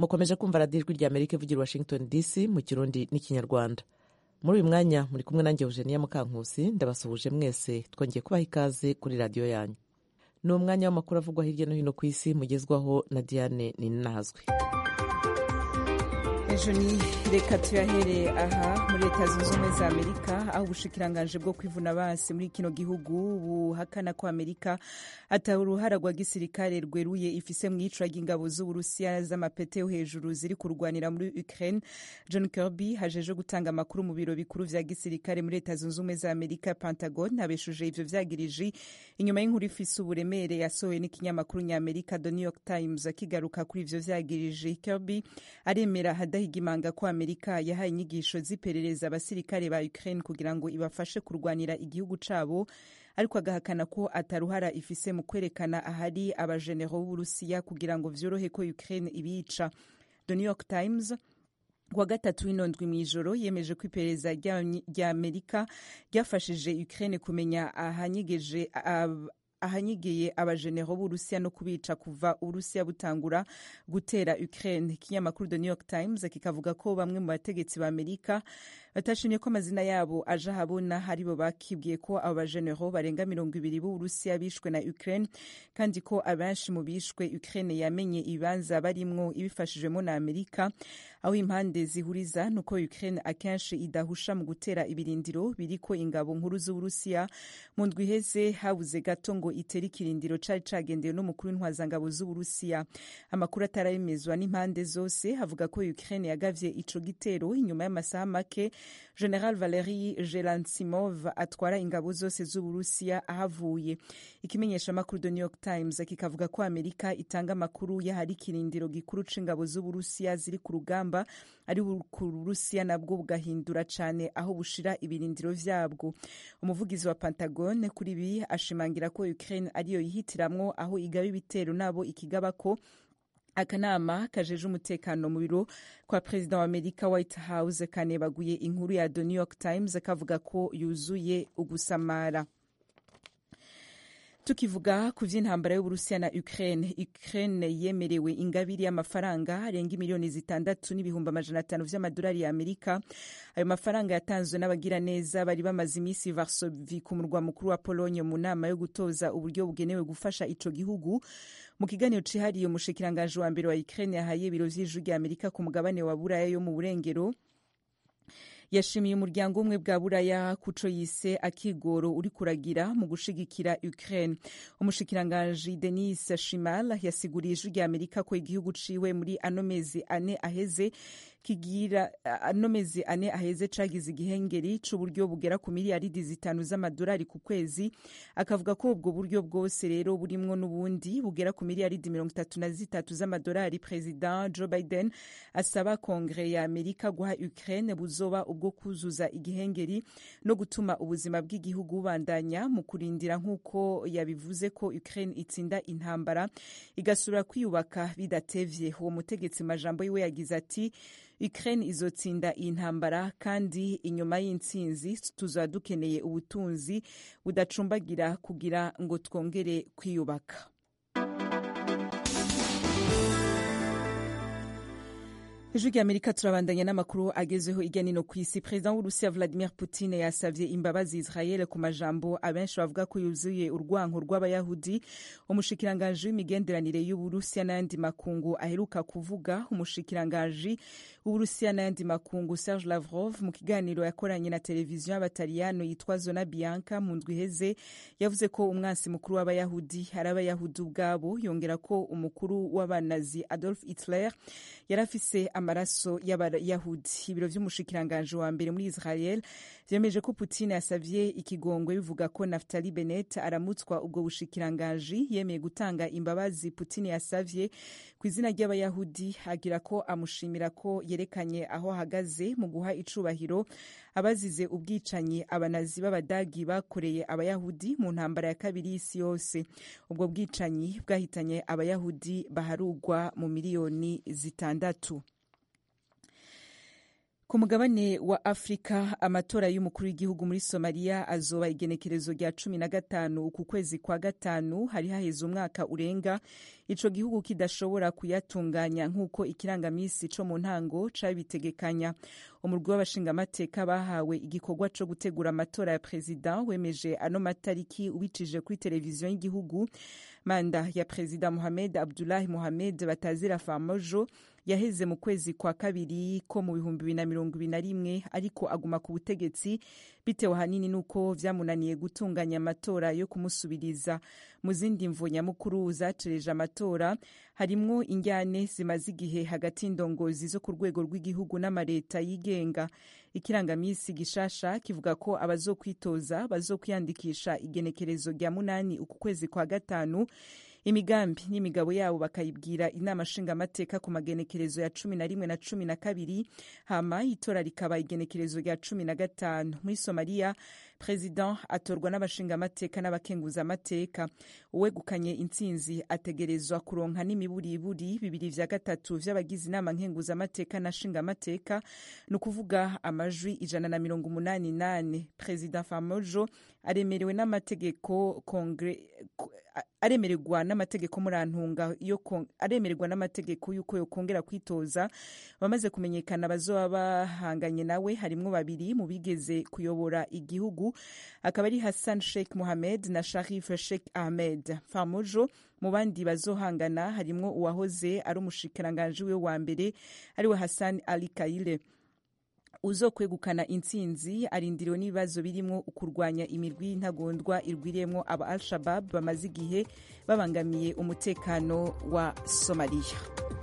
mukomeje kumva radiyo ijwi rya amerika ivugira washington dc mu kirundi n'ikinyarwanda muri uyu mwanya muri kumwe nanjye eugenia mukankusi ndabasuhuje mwese twongeye kubaha ikaze kuri radiyo yanyu ni umwanya w'amakuru avugwa hirya no hino ku isi mugezwaho na diane ninahazwe ejo ni reka tuyahere aha muri leta zunze ubumwe za amerika aho ubushikiranganje bwo kwivuna basi muri kino gihugu buhakana ko amerika ata uruhara rwa gisirikare rweruye ifise mu iyicwa ry'ingabo z'uburusiya z'amapete yo hejuru ziri kurwanira muri ukraine john kirby hajeje gutanga amakuru mu biro bikuru vya gisirikare muri leta zunze ubumwe za amerika pentagon abeshuje ivyo vyagirije inyuma y'inkuru ifise uburemere yasohowe n'ikinyamakuru nyamerika the new york times akigaruka kuri ivyo vyagirije kirby aremera hidahigimanga ko amerika yahaye inyigisho z'iperereza abasirikare ba ukraine kugira ngo ibafashe kurwanira igihugu cabo ariko agahakana ko ataruhara ifise mu kwerekana ahari abajenero b'uburusiya kugira ngo vyorohe ko ukraine ibica the new york times kuwa gatatu w'inondwi mw'ijoro yemeje ko iperereza rya amerika ryafashije ukraine kumenya ahanyegeje ahanyigeye abajenero b'urusiya no kubica kuva uburusiya butangura gutera ukraine ikinyamakuru the new york times kikavuga ko bamwe mu bategetsi ba amerika batashimye ko amazina yabo aje ahabona aribo bakibwiye ko abo bajenero barenga mirongo ibiri b'uburusiya bishwe na ukraine kandi ko abenshi mu bishwe ukraine yamenye ibibanza barimwo ibifashijwemo na amerika aho impande zihuriza ni uko ukraine akenshi idahusha mu gutera ibirindiro biriko ingabo nkuru z'uburusiya mu ndwi iheze habuze gato ngo itera ikirindiro cari cagendewe n'umukuru w'intwazangabo z'uburusiya amakuru ataremezwa n'impande zose avuga ko ukraine yagavye ico gitero inyuma y'amasaha make general valeri gelansimov atwara ingabo zose z'uburusiya ahavuye ikimenyeshamakuru the new york times kikavuga ko amerika itanga amakuru y'ahari ikirindiro gikuru c'ingabo z'uburusiya ziri ku rugamba ari ku burusiya nabwo bugahindura cane aho bushira ibirindiro vyabwo umuvugizi wa pentagon kuri ibi ashimangira ko ukraine ariyo yihitiramwo aho igaba ibitero nabo ikigabako akanama kajeje umutekano mu biro kwa perezida wa amerika white house kanebaguye inkuru ya the new york times kavuga ko yuzuye ugusamara tukivuga ku vy'intambara y'uburusiya na ukraine ukraine yemerewe ingabiri y'amafaranga arenga miliyoni zitandatu n'ibihumbi amajana atanu vy'amadolari ya amerika ayo mafaranga yatanzwe n'abagiraneza bari bamaze imisi varsovi ku murwa mukuru wa polonye mu nama yo gutoza uburyo bugenewe gufasha ico gihugu mu kiganiro cihariye umushikiranganji wa mbere wa ukraine yahaye ibiro vy'ijwi rya amerika ku mugabane wa buraya yo mu burengero yashimiye umuryango umwe bwa buraya kuco yise akigoro uri kuragira mu gushigikira ukraine umushikiranganji denis shimal yasiguriye ijwi rya amerika ko igihugu ciwe muri ano mezi ane aheze kigira ano mezi ane aheze cagize igihengeri c'uburyo bugera ku miliyaridi zitanu z'amadolari ku kwezi akavuga ko ubwo buryo bwose rero burimwo n'ubundi bugera ku miliyaridi mirongo itatu na zitatu z'amadolari president joe biden asaba kongere ya amerika guha ukraine buzoba ubwo kuzuza igihengeri no gutuma ubuzima bw'igihugu bubandanya mu kurindira nk'uko yabivuze ko ukraine itsinda intambara igasubira kwiyubaka bidatevye uwo mutegetsi majambo yiwe yagize ati ukraine izotsinda iyi ntambara kandi inyuma y'intsinzi tuzaba dukeneye ubutunzi budacumbagira kugira ngo twongere kwiyubaka ijwi rya amerika turabandanya n'amakuru agezeho irya nino ku isi perezida w'urusiya vladimir putin yasavye imbabazi israel ku majambo abenshi bavuga ko yuzuye urwanko rw'abayahudi umushikiranganji w'imigenderanire y'uburusiya n'ayandi makungu aheruka kuvuga umushikiranganji w'uburusiya n'ayandi makungu serge lavrov mu kiganiro yakoranye na televiziyo y'abataliyano yitwa zona bianca mu ndwi iheze yavuze ko umwansi mukuru w'abayahudi ari abayahudi ubwabo yongera ko umukuru w'abanazi adolf hitler yari afise amaraso y'abayahudi ibiro vy'umushikiranganji wa mbere muri israel vyemeje ko putin yasavye ikigongwe bivuga ko naftali benet aramutswa ubwo bushikiranganji yemeye gutanga imbabazi putin yasavye ku izina ry'abayahudi agira ko amushimira ko yerekanye aho ahagaze mu guha icubahiro abazize ubwicanyi abanazi b'abadagi bakoreye abayahudi mu ntambara ya kabiri y'isi yose ubwo bwicanyi bwahitanye abayahudi baharugwa mu miliyoni zitandatu ku mugabane wa afurika amatora y'umukuru w'igihugu muri somaliya azoba igenekerezo rya cumi na gatanu uku kwezi kwa gatanu hari haheze umwaka urenga ico gihugu kidashobora kuyatunganya nk'uko ikirangamisi co mu ntango cabitegekanya umurwi w'abashingamateka bahawe igikorwa co gutegura amatora ya perezida wemeje ano matariki ubicije kuri televiziyo y'igihugu manda ya perezida mohamed abdulahi mohamed batazira famojo yaheze mu kwezi kwa kabiri ko mu bihumbi bibiri na mirongo ibiri na rimwe ariko aguma ku butegetsi bitewe ahanini n'uko vyamunaniye gutunganya amatora yo kumusubiriza mu zindi mvo nyamukuru zacereje amatora harimwo injyane zimaze igihe hagati y'indongozi zo ku rwego rw'igihugu n'amareta yigenga ikirangamisi gishasha kivuga ko abazokwitoza bazokwiyandikisha igenekerezo rya munani uku kwezi kwa gatanu imigambi n'imigabo yabo bakayibwira inama nshingamateka ku magenekerezo ya cumi na rimwe na cumi na kabiri hama itora rikaba igenekerezo rya cumi na gatanu muri somaliya perezida atorwa n'abashingamateka n'abakenguzamateka uwegukanye intsinzi ategerezwa kuronka n'imiburiburi bibiri vya gatatu vy'abagize inama nkenguzamateka na nshingamateka ni ukuvuga amajwi ijana na mirongo umunani nane perezida famojo aremerewe n'amategeko kongre aremererwa n'amategeko murantunga yo aremererwa n'amategeko y'uko yokongera kwitoza bamaze kumenyekana bazoba bahanganye nawe harimwo babiri mu bigeze kuyobora igihugu akaba ari Hassan Sheikh Mohamed na Sharif Sheikh Ahmed Famojo mu bandi bazohangana harimwo uwahoze ari umushikiranganji we wa mbere ariwe Hassan Ali Kaile uzokwegukana intsinzi arindiriwe n'ibibazo birimo kurwanya imirwi y'intagondwa irwiriyemo aba al shabab bamaze igihe babangamiye umutekano wa somaliya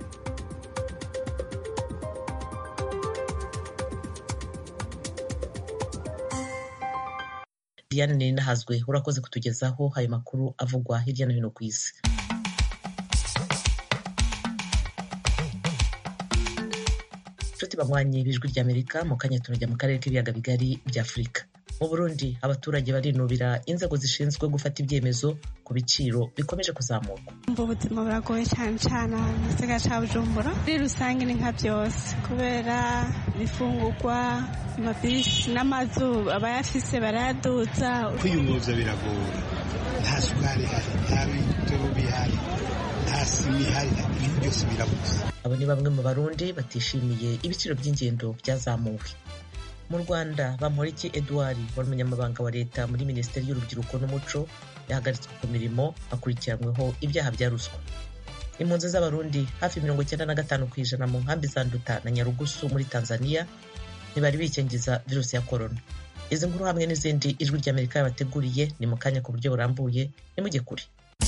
diane ninahazwe urakoze kutugezaho ayo makuru avugwa hirya no hino ku isi inshuti banywanyi b'ijwi ry'amerika mu kanya turajya mu karere k'ibiyaga bigari bya afurika mu burundi abaturage barinubira inzego zishinzwe gufata ibyemezo ku biciro bikomeje kuzamuka umva ubuzima buragoye cyane cyane ahantu mu gisagara cya bujumbura muri rusange ni nka byose kubera ibifungurwa amabisi n'amazu abayafise barayadutsa kwiyunguruza biragora nta sukari ihari nta bitoro bihari nta sima ihari ibintu byose birabuze abo ni bamwe mu barundi batishimiye ibiciro by'ingendo byazamuwe mu rwanda bamporiki edouard wari umunyamabanga wa leta muri minisiteri y'urubyiruko n'umuco yahagaritswe ku mirimo akurikiranyweho ibyaha bya ruswa impunzi z'abarundi hafi mirongo icyenda na gatanu ku ijana mu nkambi za nduta na nyarugusu muri tanzania ntibari bikingiza virusi ya korona izi nkuru hamwe n'izindi ijwi ry'amerika yabateguriye ni mu kanya ku buryo burambuye nimujye kure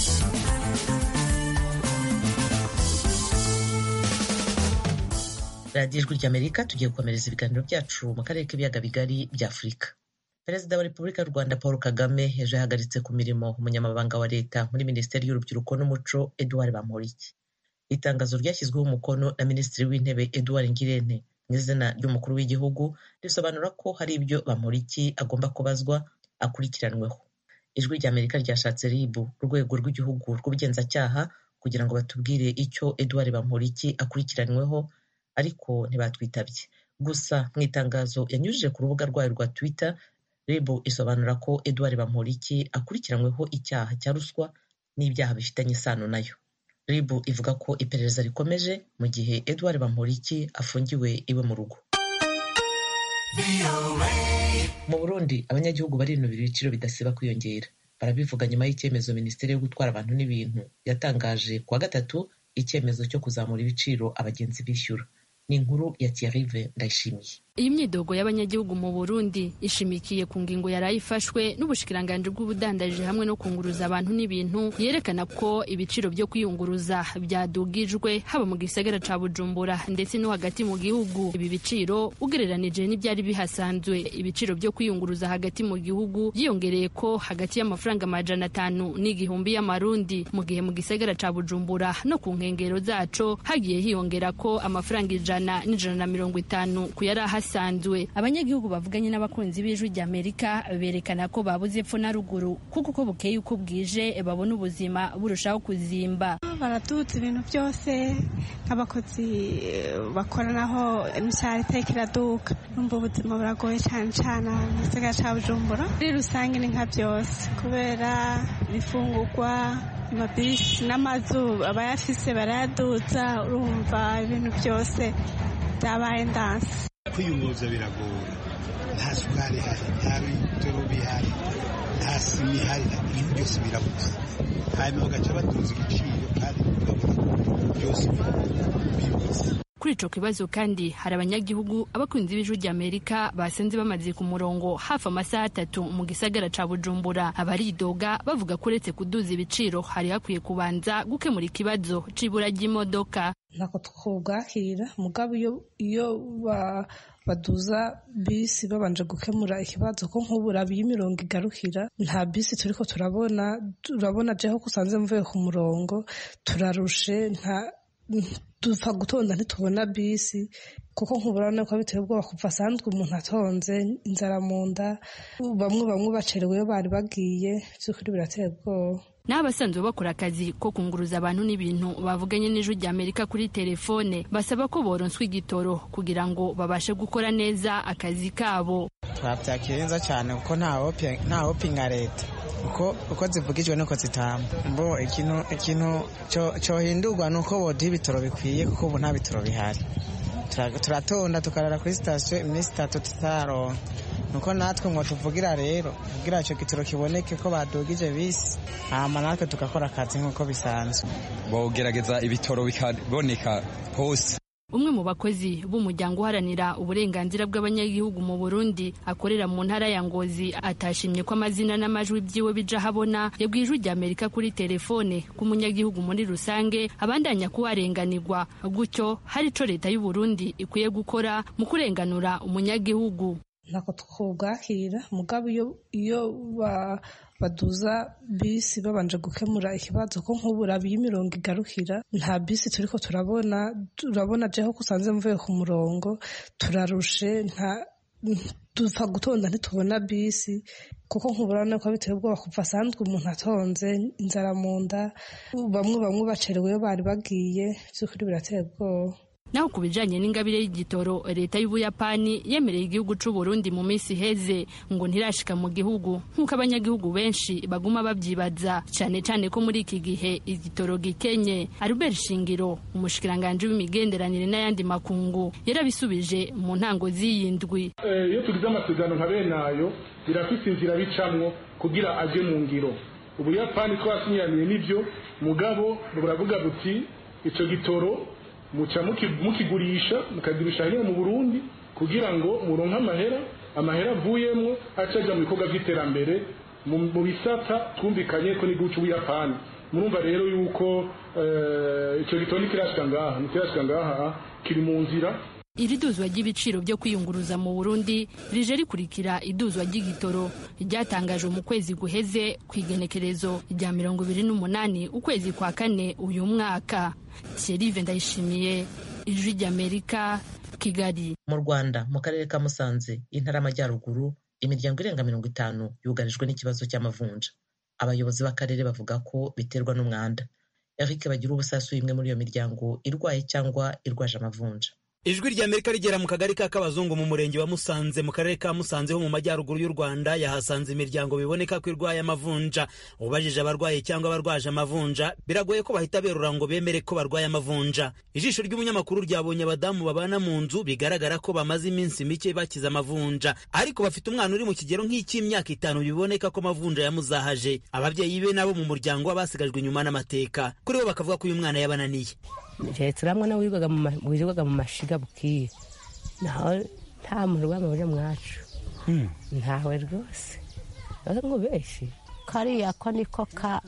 radiyo ijwi ry'amerika tugiye gukomereza ibiganiro byacu mu karere k'ibiyaga bigari bya afurika perezida wa repubulika y'u rwanda paul kagame ejo yahagaritse ku mirimo umunyamabanga wa leta muri minisiteri y'urubyiruko n'umuco edouard bamporiki itangazo ryashyizweho umukono na minisitiri w'intebe edouard ngirente mu izina ry'umukuru w'igihugu risobanura ko hari ibyo bamporiki agomba kubazwa akurikiranweho ijwi ry'amerika ryashatse rib urwego rw'igihugu rw'ubugenzacyaha kugira ngo batubwire icyo edouard bamporiki akurikiranyweho ariko ntibatwitabye gusa mu itangazo yanyujije ku rubuga rwayo rwa twitter rib isobanura ko edouard bamporiki akurikiranyweho icyaha cya ruswa n'ibyaha bifitanye isano nayo rib ivuga ko iperereza rikomeje mu gihe edouard bamporiki afungiwe iwe mu rugo mu burundi abanyagihugu barinubira ibiciro bidasiba kwiyongera barabivuga nyuma y'icyemezo minisiteri yo gutwara abantu n'ibintu yatangaje kuwa gatatu icyemezo cyo kuzamura ibiciro abagenzi bishyura ni inkuru ya Thierry Ndayishimiye iyi myidogo y'abanyagihugu mu Burundi ishimikiye ku ngingo yari ifashwe n'ubushikiranganje bw'ubudandaji hamwe no kunguruza abantu n'ibintu yerekana ko ibiciro byo kwiyunguruza byadugijwe haba mu gisagara ca Bujumbura ndetse no hagati mu gihugu ibi biciro ugereranije n'ibyari bihasanzwe ibiciro byo kwiyunguruza hagati mu gihugu byiyongereye ko hagati y'amafaranga amajana atanu n'igihumbi y'amarundi mu gihe mu gisagara ca Bujumbura no ku nkengero zaco hagiye hiyongera ko amafaranga ijana n'ijana na mirongo itanu ku yari ahasi bisanzwe abanyagihugu bavuganye n'abakunzi b'ijwi rya amerika berekana ko babuze epfo na ruguru kuko uko bukeye uko bwije babona ubuzima burushaho kuzimba baraduza ibintu byose nk'abakozi bakora naho imishahara iteka iraduka numva ubuzima buragoye cyane cyane mu gisagara cya bujumbura muri rusange ni nka byose kubera ibifungurwa amabisi n'amazu abayafise barayaduza urumva ibintu byose byabaye ndansi kwiyunguruza biragora nta sukari ihari nta bitoro bihari nta sima ihari ibintu byose birabuze hanyuma bagaca baduza igiciro kandi ukabona byose bibuze kuri ico kibazo kandi hari abanyagihugu abakunzi b'ijwi rya amerika basenze bamaze ku murongo hafi amasaha atatu mu gisagara ca bujumbura abaridoga bavuga ko uretse kuduza ibiciro hari hakwiye kubanza gukemura ikibazo c'ibura ry'imodoka ntako twubwakira mugabo iyo iyo baduza bisi babanje gukemura ikibazo ko nk'ubu iyo imirongo igarukira nta bisi turiko turabona turabona jeho ko usanze mvuye ku murongo turarushe nta dupfa gutonda ntitubona bisi kuko nk'uburane ko biteye ubwoba kuva asanzwe umuntu atonze inzara mu nda bamwe bamwe bacerewe iyo bari bagiye by'ukuri birateye ubwoba n'abasanzwe bakora akazi ko kunguruza abantu n'ibintu bavuganye n'ijwi rya amerika kuri telefone basaba ko boronswa igitoro kugira ngo babashe gukora neza akazi kabo twabyakira neza cyane kuko nta hopinga leta uko zivugijwe nuko zitamba mbo ikintu ikintu cyohindurwa ni uko boduha ibitoro bikwiye kuko ubu nta bitoro bihari turatonda tukarara kuri sitasiyo iminsi itatu tutaronka nuko natwe ngo tuvugira rero kugira icyo gitoro kiboneke ko badugije bisi hama natwe tugakora akazi nk'uko bisanzwe bogerageza ibitoro bikaboneka hose umwe mu bakozi b'umuryango uharanira uburenganzira bw'abanyagihugu mu burundi akorera mu ntara ya ngozi atashimye ko amazina n'amajwi byiwe bija habona yabwiye ijwi rya amerika kuri telefone ko umunyagihugu muri rusange abandanya kuharenganirwa gutyo hari ico leta y'uburundi ikwiye gukora mu kurenganura umunyagihugu ntako twubwakira mugabo iyo iyo baduza bisi babanje gukemura ikibazo ko nk'ubu iyo imirongo igarukira nta bisi turiko turabona turabona jeho ko usanze mvuye ku murongo turarushe nta dupfa gutonda ntitubona bisi kuko nk'uburane ko biteye ubwoba kuva asanzwe umuntu atonze inzara mu nda bamwe bamwe bacerewe iyo bari bagiye by'ukuri birateye ubwoba naho ku bijanye n'ingabire y'igitoro leta y'ubuyapani yemereye igihugu c'u Burundi mu minsi iheze ngo ntirashika mu gihugu nk'uko abanyagihugu benshi baguma babyibaza cane cane ko muri iki gihe igitoro gikenye Albert Shingiro umushikiranganje w'imigenderanire n'ayandi makungu yarabisubije mu ntango z'iyindwi iyo tugize amasezerano nka bene ayo birafise inzira bicamwo kugira aje mu ngiro ubuyapani twasinyaniye n'ivyo mugabo buravuga buti ico gitoro muca mukigurisha mukagurisha hino mu Burundi kugira ngo muronke amahera amahera avuyemwo acaja mu bikorwa vy'iterambere mu bisata twumvikanye ko n'igihugu c'ubuyapani murumva rero yuko ico gitoro ntikirashika ngaha ntikirashika ngaha kiri mu nzira iri duzwa ry'ibiciro byo kwiyunguruza mu burundi rije rikurikira iduzwa ry'igitoro ryatangajwe mu kwezi guheze ku igenekerezo rya mirongo ibiri n'umunani ukwezi kwa kane uyu mwaka thierry ndayishimiye ijwi ry'amerika kigali mu rwanda mu karere ka musanze intara y'amajyaruguru imiryango irenga mirongo itanu yugarijwe n'ikibazo cy'amavunja abayobozi b'akarere bavuga ko biterwa n'umwanda eric bagira ubusasu imwe muri iyo miryango irwaye cyangwa irwaje amavunja ijwi rya amerika rigera mu kagari ka kabazungu mu murenge wa musanze mu karere ka musanze ho mu majyaruguru y'u rwanda yahasanze imiryango biboneka ko irwaye amavunja ubajije abarwaye cyangwa abarwaje amavunja biragoye ko bahita berura ngo bemere ko barwaye amavunja ijisho ry'umunyamakuru ryabonye abadamu babana mu nzu bigaragara ko bamaze iminsi mike bakize amavunja ariko bafite umwana uri mu kigero nk'icy'imyaka itanu biboneka ko amavunja yamuzahaje ababyeyi be nabo mu muryango basigajwe inyuma n'amateka kuri bo bakavuga ko uyu mwana yabananiye keretse uriya mwana wirirwaga mu mashiga bukiye naho nta muntu urwamabuje mwacu ntawe rwose nk'ubeshi kariya ko niko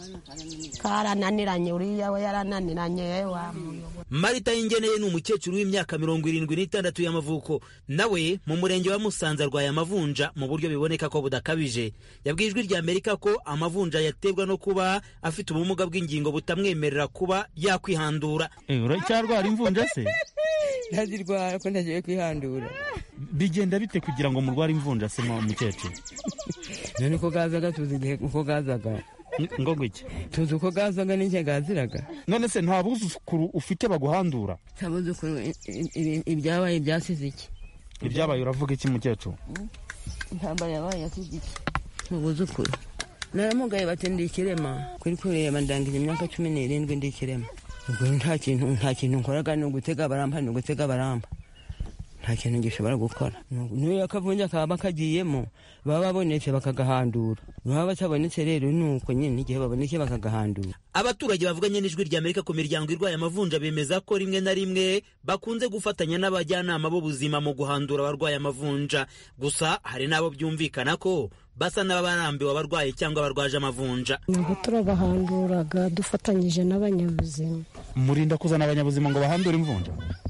karananiranye uriya we yarananiranye wa marita y'ingeneye ni umukecuru w'imyaka mirongo irindwi n'itandatu y'amavuko nawe mu murenge wa musanze arwaye amavunja mu buryo biboneka ko budakabije yabwiye ijwi rya amerika ko amavunja yaterwa no kuba afite ubumuga bw'ingingo butamwemerera kuba yakwihandura uracyarwara imvunja se ntazirwara ko ntagiye kwihandura bigenda bite kugira ngo murware imvunja se mu mukecuru none uko gazaga tuzi igihe uko gazaga ngo gutya tuzi uko gazaga n'icyo gaziraga none se nta buzukuru ufite baguhandura nta buzukuru ibyabaye byasize iki ibyabaye uravuga iki mukecuru intambara yabaye yasize iki mu buzukuru naramugaye bati ndi ikirema kuri kureba ndangije imyaka cumi n'irindwi ndi ikirema ubwo nta kintu nta kintu nkoraga ni ugutega barampa ni ugutega barampa nta kintu gishobora gukora niyo akavunja kaba kagiyemo baba babonetse bakagahandura baba batabonetse rero ni uko nyine igihe babonetse bakagahandura abaturage bavuganye n'ijwi rya amerika ku miryango irwaye amavunja bemeza ko rimwe na rimwe bakunze gufatanya n'abajyanama b'ubuzima mu guhandura abarwaye amavunja gusa hari n'abo byumvikana ko basa n'abarambiwe abarwaye cyangwa abarwaje amavunja ntabwo turabahanduraga dufatanyije n'abanyabuzima murinda kuzana abanyabuzima ngo bahandure imvunja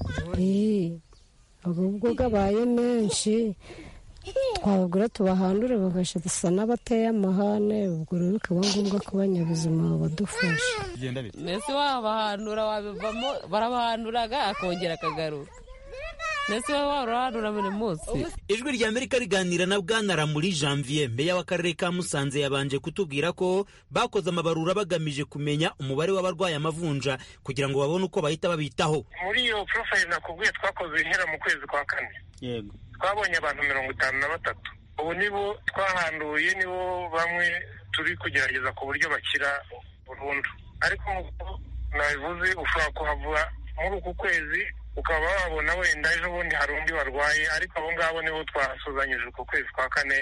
ubwo gabaye menshi twabagura tubahandure bagashisa n'abateye amahane ubwo rero bikaba ngombwa ko abanyabuzima babadufasha mbese wabahandura wabivamo barabahanduraga akongera akagaruka mbese waba warahandura buri munsi ijwi rya amerika riganira na bwana ramuri janvier meya w'akarere ka musanze yabanje kutubwira ko bakoze amabarura bagamije kumenya umubare w'abarwaye amavunja kugira ngo babone uko bahita babitaho muri iyo porofayili nakubwiye twakoze ihera mu kwezi kwa kane yego twabonye abantu mirongo itanu na batatu ubu nibo twahanduye nibo bamwe turi kugerageza ku buryo bakira burundu ariko nk'uko nabivuze ushobora kuhava muri uku kwezi ukaba wabona wenda ejo bundi hari undi warwaye ariko abo ngabo nibo twasuzanyije uku kwezi kwa kane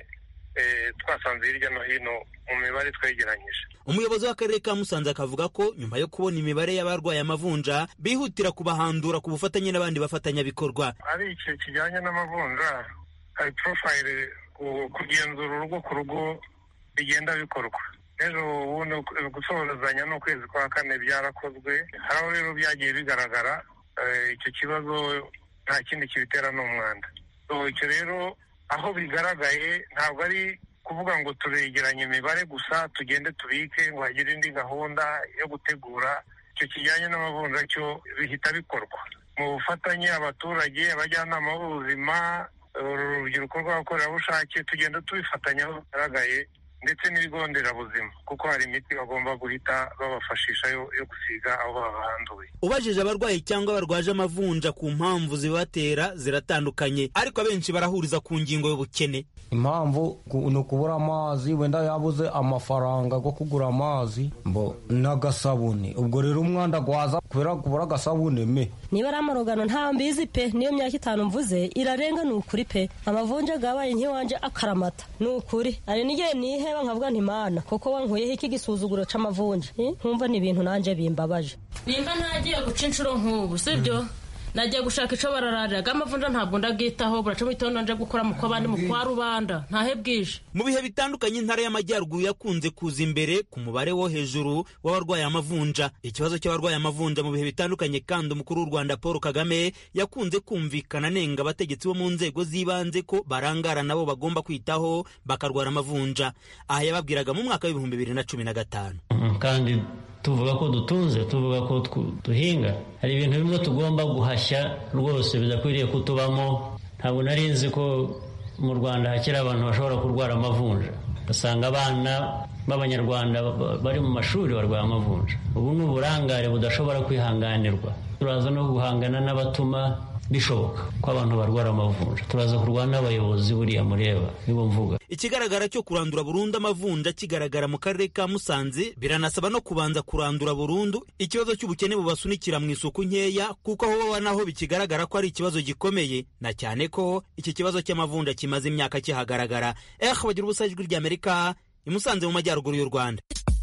twasanze hirya no hino mu mibare twegeranyije umuyobozi w'akarere ka musanze akavuga ko nyuma yo kubona imibare y'abarwaye amavunja bihutira kubahandura ku bufatanye n'abandi bafatanyabikorwa ari ikintu kijyanye n'amavunja hari porofayili kugenzura urugo ku rugo bigenda bikorwa rero ubundi gusohorezanya n'ukwezi kwa kane byarakozwe hari aho rero byagiye bigaragara icyo kibazo nta kindi kibitera ni umwanda icyo rero aho bigaragaye ntabwo ari kuvuga ngo turegeranye imibare gusa tugende tubike ngo hagire indi gahunda yo gutegura icyo kijyanye n'amavunja cyo bihita bikorwa mu bufatanye abaturage abajyanama b'ubuzima urubyiruko rw'abakorerabushake tugenda tubifatanya aho bigaragaye ndetse n'ibigo nderabuzima kuko hari imiti bagomba guhita babafashisha yo gusiga aho babahanduye ubajije abarwayi cyangwa barwaje amavunja ku mpamvu zibatera ziratandukanye ariko abenshi barahuriza ku ngingo y'ubukene impamvu ni ukubura amazi wenda yabuze amafaranga yo kugura amazi mbo n'agasabune ubwo rero umwanda gwaza kubera kubura agasabune me niba ari amarogano nta mbizi pe niyo myaka itanu mvuze irarenga ni ukuri pe amavunja gabaye nk'iwanje akaramata ni ukuri hari n'igihe niheba nkavuga ntimana kuko wankuyeho iki gisuzuguro c'amavunja nkumva ni ibintu nanje bimbabaje nimba ntagiye guca inshuro nk'ubu sibyo nagiye gushaka icyo bararariraga amavunja ntabwo ndabwitaho buraca mu gitondo nje gukora mu kw'abandi mu kwa rubanda ntahe bwije mu bihe bitandukanye intara y'amajyaruguru yakunze kuza imbere ku mubare wo hejuru w'abarwaye amavunja ikibazo cy'abarwaye amavunja mu bihe bitandukanye kandi umukuru w'u rwanda paul kagame yakunze kumvikana anenga abategetsi bo mu nzego z'ibanze ko barangara nabo bagomba kwitaho bakarwara amavunja aha yababwiraga mu mwaka w'ibihumbi bibiri na cumi na gatanu kandi tuvuga ko dutunze tuvuga ko duhinga hari ibintu bimwe tugomba guhashya rwose bidakwiriye kutubamo ntabwo nari nzi ko mu rwanda hakiri abantu bashobora kurwara amavunja ugasanga abana b'abanyarwanda bari mu mashuri barwaye amavunja ubu ni uburangare budashobora kwihanganirwa turaza no guhangana n'abatuma bishoboka ko abantu barwara amavunja turaza kurwana n'abayobozi buriya mureba nibo mvuga ikigaragara cyo kurandura burundu amavunja kigaragara mu karere ka musanze biranasaba no kubanza kurandura burundu ikibazo cy'ubukene bubasunikira mu isuku nkeya kuko aho baba naho bikigaragara ko ari ikibazo gikomeye na cyane ko iki kibazo cy'amavunja kimaze imyaka kihagaragara eh bagira ubusa ijwi ry'amerika i musanze mu majyaruguru y'u rwanda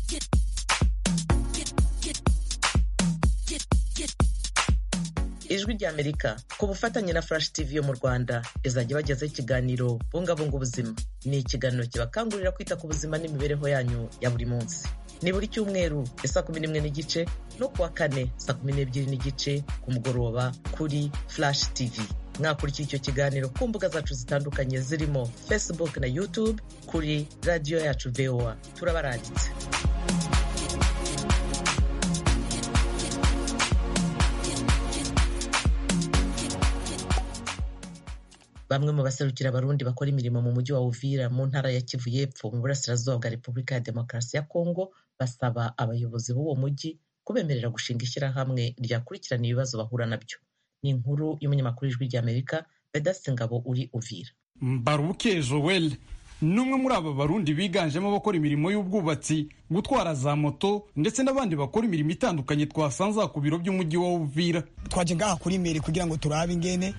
ijwi ry'amerika ku bufatanye na flash tv yo mu rwanda izajya ibagezaho ikiganiro bungabunga ubuzima ni ikiganiro kibakangurira kwita ku buzima n'imibereho yanyu ya buri munsi ni buri cyumweru saa kumi n'imwe n'igice no kuwa kane saa kumi n'ebyiri n'igice ku mugoroba kuri flash tv mwakurikiye icyo kiganiro ku mbuga zacu zitandukanye zirimo facebook na youtube kuri radiyo yacu voa turabaranditse bamwe mu baserukira abarundi bakora imirimo mu mujyi wa uvira mu ntara ya kivu y'epfo mu burasirazuba bwa repubulika ya demokarasi ya kongo basaba abayobozi b'uwo mujyi kubemerera gushinga ishyirahamwe ryakurikirana ibibazo bahura nabyo ni inkuru y'umunyamakuru w'ijwi ry'amerika vedaste ngabo uri uvira mbaruke joel ni umwe muri aba barundi biganjemo abakora imirimo y'ubwubatsi gutwara za moto ndetse n'abandi bakora imirimo itandukanye twasanze ku biro by'umujyi wa uvira twaje ngaha kuri meri kugira ngo turabe ingene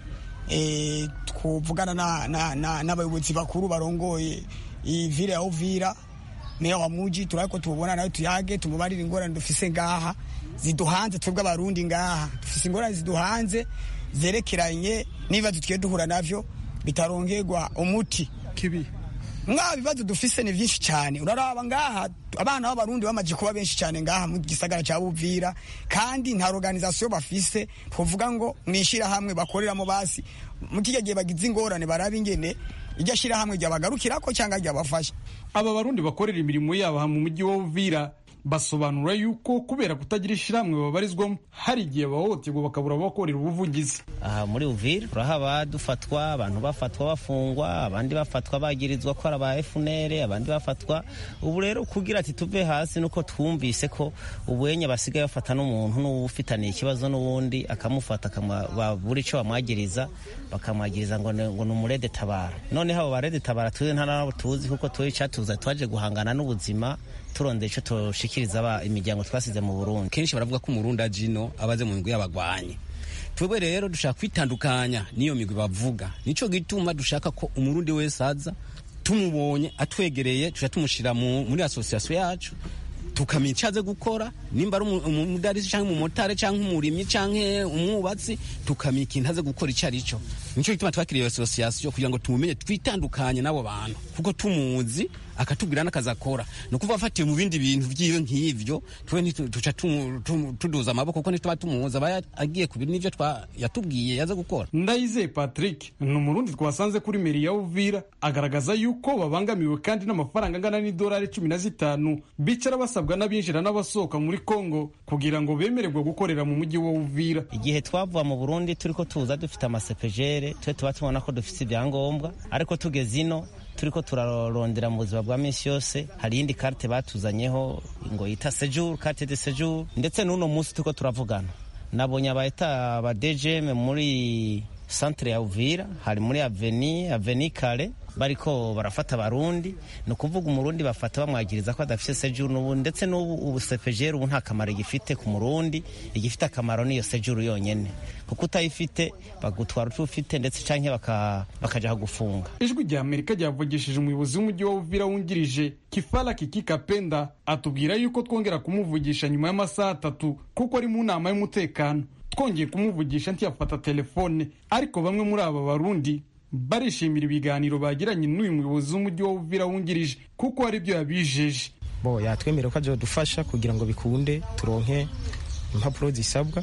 twuvugana n'abayobozi bakuru barongoye iyi vile ya uvira meya wa muji turabe ko tubona nawe tuyage tumubarire ingorane dufise ngaha ziduhanze twebwe abarundi ngaha dufise ingorane ziduhanze zerekeranye n'ibibazo tugiye duhura navyo bitarongerwa umuti kibi mwa bibazo dufise ni vyinshi cyane uraraba ngaha abana b'abarundi bamaze kuba benshi cyane ngaha mu gisagara cya Buvira kandi nta organisation bafise twovuga ngo mwishira hamwe bakoreramo basi mu kijya gihe bagize ingorane baraba ingene iryo shira hamwe ryabagarukirako cyangwa ryabafasha aba barundi bakorera imirimo yabo mu mujyi wa Uvira basobanura yuko kubera kutagira ishyirahamwe babarizwamo hari igihe bahohoterwa bakabura abakorera ubuvugizi aha muri uvira turahaba dufatwa abantu bafatwa bafungwa abandi bafatwa bagirizwa ko ari aba FNL abandi bafatwa ubu rero kugira ati tuve hasi nuko twumvise ko ubuyenye basigaye bafata n'umuntu n'ufitaniye ikibazo n'ubundi akamufata buri icyo bamwagiriza bakamwagiriza ngo ngo ni umurede tabara noneho abo barede tabara tuzi nta nabo tuzi kuko tuzi icyatuza twaje guhangana n'ubuzima turondera icyo tushikiriza imiryango twasize mu Burundi kenshi baravuga ko umurundi ajino abaze mu migwi y'abagwanyi twebwe rero dushaka kwitandukanya n'iyo migwi bavuga nico gituma dushaka ko umurundi wese aza tumubonye atwegereye tuja tumushyira muri asosiyasiyo yacu tukamenya icyo aze gukora nimba ari umudarisi cyangwa umumotari cyangwa umurimyi cyangwa umwubatsi tukamenya ikintu aze gukora icyo ari cyo nicyo gituma twakiriye asosiyasiyo kugira ngo tumumenye twitandukanye n'abo bantu kuko tumuzi akatubwira n'akazi akora ni ukuvuga afatiye mu bindi bintu byiwe nk'ibyo twe tuca tuduza amaboko kuko ntituba tumuzi aba agiye ku bintu n'ibyo yatubwiye yaze gukora ndayizeye patrick ni umurundi twasanze kuri meri ya uvira agaragaza yuko babangamiwe kandi n'amafaranga angana n'idolari cumi na zitanu bicara basabwa n'abinjira n'abasohoka muri congo kugira ngo bemererwe gukorera mu mujyi wa uvira igihe twavuye mu burundi turi ko tuza dufite amasepejere twe tuba tubona ko dufite ibyangombwa ariko tugeze ino turi ko turarondera mu buzima bwa minsi yose hari iyindi karte batuzanyeho ngo yita sejuru karte de sejuru ndetse n'uno munsi turiko turavugana nabonye abayita aba dgm muri centre ya uvira hari muri aveni aveni kare bariko barafata abarundi ni ukuvuga umurundi bafata bamwagiriza ko adafite sejuru n'ubu ndetse n'ubu ubu sepejeri ubu nta kamaro igifite ku murundi igifite akamaro niyo sejuru yonyene kuko utayifite bagutwara uco ufite ndetse canke bakaja kugufunga ijwi rya amerika ryavugishije umuyobozi w'umujyi wa uvira wungirije kifala kiki kapenda atubwira yuko twongera kumuvugisha nyuma y'amasaha atatu kuko ari mu nama y'umutekano twongeye kumuvugisha ntiyafata telefone ariko bamwe muri aba barundi barishimira ibiganiro bagiranye n'uyu muyobozi w'umujyi wa uvira wungirije kuko hari ibyo yabijeje bo yatwemerera ko azadufasha kugira ngo bikunde turonke impapuro zisabwa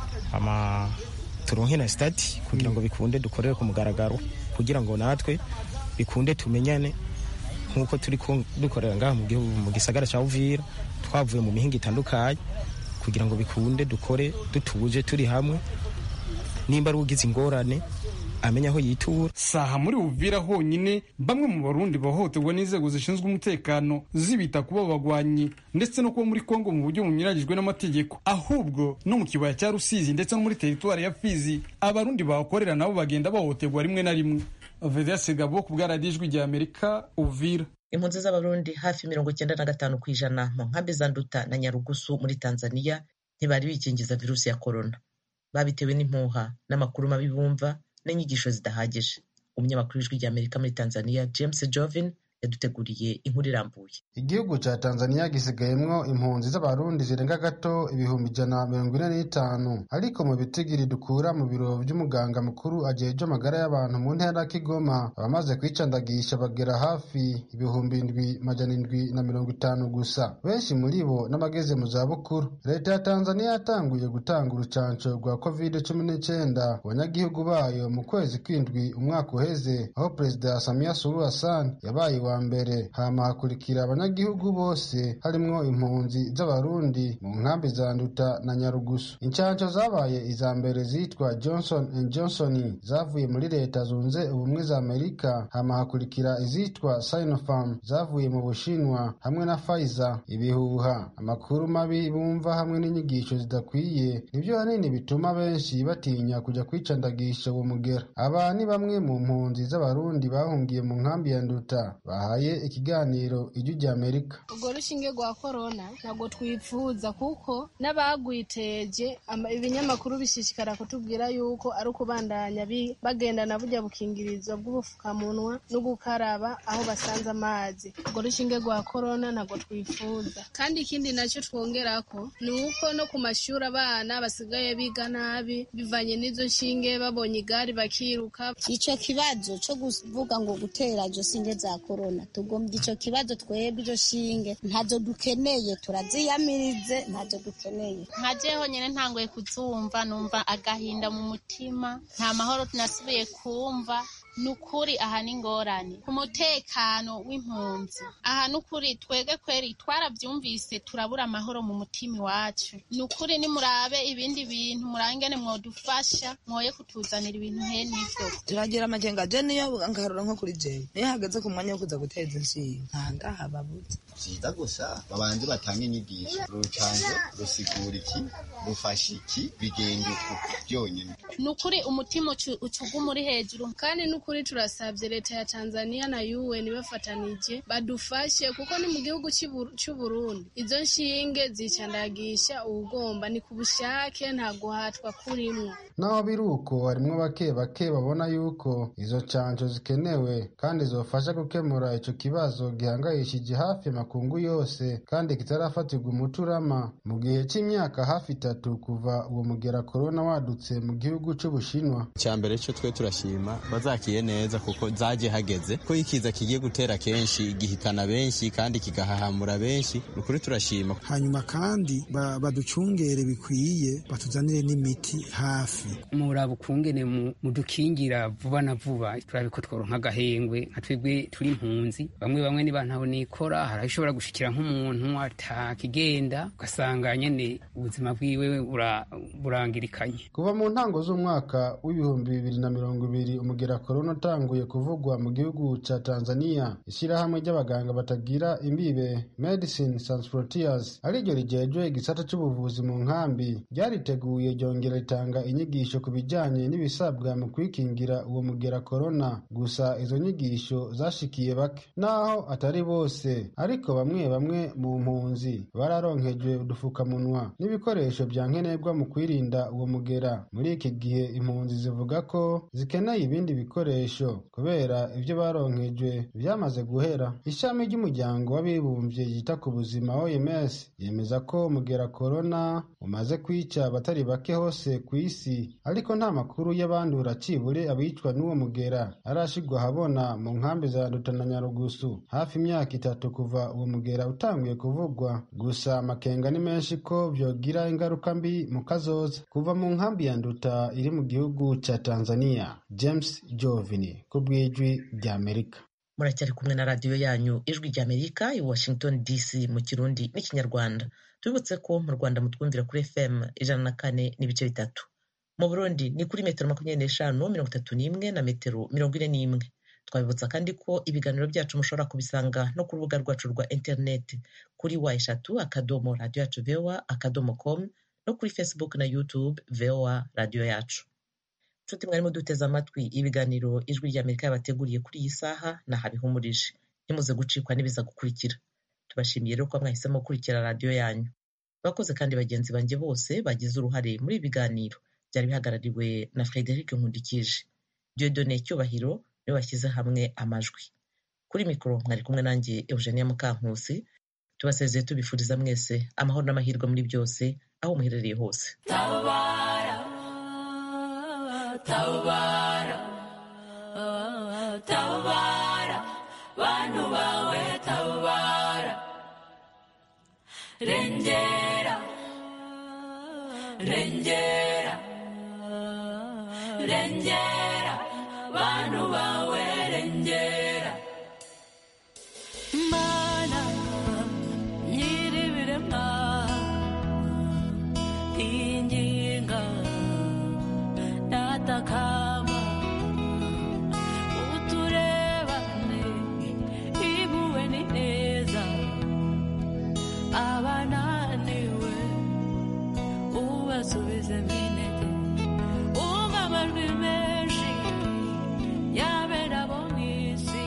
ama turonke na stati kugira ngo bikunde dukorere ku mugaragaro kugira ngo natwe bikunde tumenyane nk'uko turi dukorera ngaha mu gisagara cya uvira twavuye mu mihinga itandukanye kugira ngo bikunde dukore dutuje turi hamwe nimba ari ugize ingorane amenya aho yitura saha muri uvira honyine bamwe mu barundi bahohoterwa n'inzego zishinzwe umutekano zibita kuba bagwanyi ndetse no kuba muri kongo mu buryo bunyuranyijwe n'amategeko ahubwo no mu kibaya cya rusizi ndetse no muri teritwari ya fizi abarundi bahakorera nabo bagenda bahohoterwa rimwe na rimwe vedase gabo ku bwaradijwi rya amerika uvira impunzi z'abarundi hafi mirongo icyenda na gatanu ku ijana mu nkambi za nduta na nyarugusu muri tanzania ntibari bikingiza virusi ya korona babitewe n'impuha n'amakuru mabi bumva n'inyigisho zidahagije umunyamakuru w'ijwi rya amerika muri tanzania james jovin yaduteguriye inkuru irambuye igihugu cya tanzania gisigayemwo impunzi z'abarundi zirenga gato ibihumbi ijana mirongo ine n'itanu ariko mu bitigiri dukura mu biro by'umuganga mukuru ajejwe amagara y'abantu mu ntara ya kigoma abamaze kwicandagisha bagera hafi ibihumbi indwi majana indwi na mirongo itanu gusa benshi muri bo n'abageze mu zabukuru leta ya tanzania yatanguye gutanga urucanco rwa covid cumi n'icyenda ku banyagihugu bayo mu kwezi kw'indwi umwaka uheze aho perezida samia suluhu hassan yabaye wa mbere hama hakurikira abanyagihugu bose harimwo impunzi z'abarundi mu nkambi za nduta na nyarugusu incanco zabaye iza mbere zitwa johnson and johnson zavuye muri leta zunze ubumwe za amerika hama hakurikira izitwa sinopharm zavuye mu bushinwa hamwe na pfizer ibihuha amakuru mabi bumva hamwe n'inyigisho zidakwiye nibyo hanini bituma benshi batinya kujya kwicandagisha uwo mugera aba ni bamwe mu mpunzi z'abarundi bahungiye mu nkambi ya nduta bahaye ikiganiro ijwi rya amerika urwo rushinge rwa korona ntabwo twifuza kuko n'abagwiteje ama- ibinyamakuru bishishikara kutubwira yuko ari ukubandanya bi- bagendana burya bukingirizo bw'ubufukamunwa no gukaraba aho basanze amazi urwo rushinge rwa korona ntabwo twifuza kandi ikindi nacyo twongerako ni uko no ku mashuri abana basigaye biga nabi bivanye n'izo nshinge babonye igare bakiruka ico kibazo co kuvuga ngo gutera izo shinge za korona tugombye ico kibazo twebwe izo shinge ntazo dukeneye turaziyamirize ntazo dukeneye nka jeho nyine ntangoye kuzumva numva agahinda mu mutima nta mahoro nasubiye kumva ni ukuri aha ni ingorane ku mutekano w'impunzi aha ni ukuri twebwe kweri twarabyumvise turabura amahoro mu mutima iwacu ni ukuri nimurabe ibindi bintu murangene mwodufasha mwoye kutuzanira ibintu hene ivyo turagira amakenga je niyo nkarura nko kuri jewe niyo hageze ku mwanya wo kuza guteza inshinga nta ndahababuze vyiza gusa babanze batange inyigisho urucanzo rusigura iki rufasha iki bigenda uku byonyine ni ukuri umutima ucu- ucuguma uri hejuru kandi ni ukuri turasabye leta ya tanzania na un bafatanije badufashe kuko ni mu gihugu cy'i Bur- cy'u burundi izo nshinge zicandagisha uwugomba ni ku bushake nta guhatwa kurimwo naho biri uko harimwo bake bake babona yuko izo canco zikenewe kandi zofasha gukemura ico kibazo gihangayishije hafi makungu yose kandi kitarafatirwa umuti urama mu gihe c'imyaka hafi itatu kuva uwo mugera korona wadutse mu gihugu c'ubushinwa icya mbere cyo twe turashima bazakiye neza kuko zaje hageze ko ikiza kigiye gutera kenshi gihitana benshi kandi kigahahamura benshi ni ukuri turashima hanyuma kandi ba- baducungere bikwiye batuzanire n'imiti hafi muraba ukungene mu- mudukingira vuba na vuba turabe ko tworonka agahengwe nka twebwe turi impunzi bamwe bamwe niba ntaho nikora hari aho ishobora gushikira nk'umuntu atakigenda ugasanga nyene ubuzima bwiwe bura- burangirikanye kuva mu ntango z'umwaka w'ibihumbi bibiri na mirongo ibiri umugera korona utanguye kuvugwa mu gihugu ca tanzania ishyirahamwe ry'abaganga batagira imbibe medicine sans frontiers ariryo rijejwe igisata c'ubuvuzi mu nkambi ryariteguye ryongera ritanga inyigisho ku bijanye n'ibisabwa mu kwikingira uwo mugera korona gusa izo nyigisho zashikiye bake naho atari bose ariko bamwe bamwe mu mpunzi bararonkejwe udufukamunwa n'ibikoresho bya nkenerwa mu kwirinda uwo mugera muri iki gihe impunzi zivuga ko zikeneye ibindi bikoresho kubera ibyo baronkejwe byamaze guhera ishami ry'umuryango w'abibumbye ryita ku buzima oms yemeza ko umugera korona umaze kwica abatari bake hose ku isi ariko nta makuru y'abandura cibure abicwa n'uwo mugera arashigwa ahabona mu nkambi za Nduta na nyarugusu hafi imyaka itatu kuva uwo mugera utanguye kuvugwa gusa amakenga ni menshi ko vyogira ingaruka mbi mu kazoza kuva mu nkambi ya nduta iri mu gihugu ca tanzania james jovini ku bw'ijwi rya amerika muracyari kumwe na radiyo yanyu ijwi rya amerika i washington dc mu kirundi n'ikinyarwanda tubibutse ko mu rwanda mutwumvira kuri fm ijana na kane n'ibice bitatu mu burundi ni kuri metero makumyabiri n'eshanu mirongo itatu n'imwe na metero mirongo ine n'imwe twabibutsa kandi ko ibiganiro byacu mushobora kubisanga no ku rubuga rwacu rwa interineti kuri wa eshatu akadomo radiyo yacu voa akadomo com no kuri facebook na youtube voa radiyo yacu nshuti mwarimo duteze amatwi ibiganiro ijwi rya amerika yabateguriye kuri iyi saha nahabihumurije ntimuze gucikwa n'ibiza gukurikira tubashimiye rero ko mwahisemo gukurikira radiyo yanyu bakoze kandi bagenzi banjye bose bagize uruhare muri ibi biganiro byari bihagarariwe na frederic nkundikije diodone cyubahiro niwe washyize hamwe amajwi kuri mikoro mwari kumwe nanjye eugenia mukankusi tubasezeye tubifuriza mwese amahoro n'amahirwe muri byose aho muherereye hose tabara tabara tabara bantu bawe tabara rengera rengera rengera